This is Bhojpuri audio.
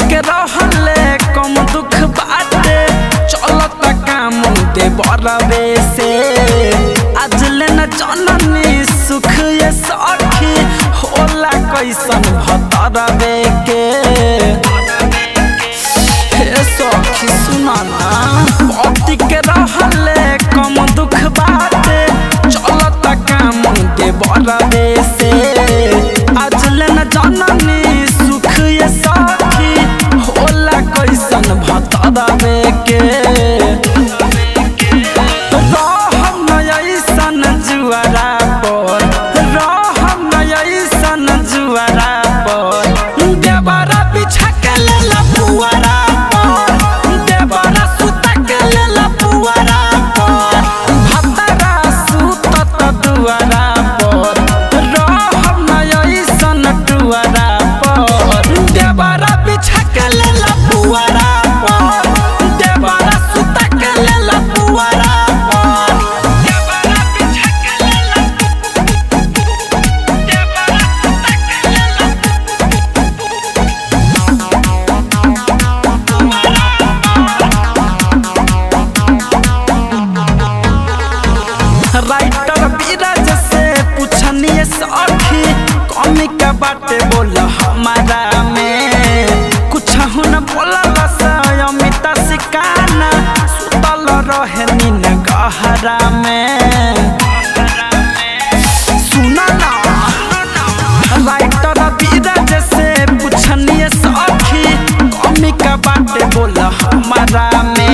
के रहले कम दुख बाटे चलत काम दे बरबे से आज ले न जननी सुख ये सखी होला कैसन भतरबे के हे सखी सुना ना पति के रहले कम दुख बाटे चलत काम दे बरबे से आज ले न जननी सुख ये सखी होला कैसन भतरबे के रहम न ऐसन जुआरा पर रहम न ऐसन जुआरा पर देवरा बिछा के लेला पुआरा पर देवरा सुता के लेला पुआरा पर भतरा सुतत दुआरा पर रहम न ऐसन दुआरा पर देवरा बिछा के लेला पुआरा पर देवरा सुता के लेला पुआरा पर देवरा बिछा के लेला देवरा सुता के लेला राइटर बीराज से पूछनिए सखी कमी का बाटे बोल हमारा में कुछ न बोला अमिता सिकाना सुतल रहे नीन गहरा में सुना ना राइटर बीराज से पूछनिए सखी कमी का बाटे बोल हमारा में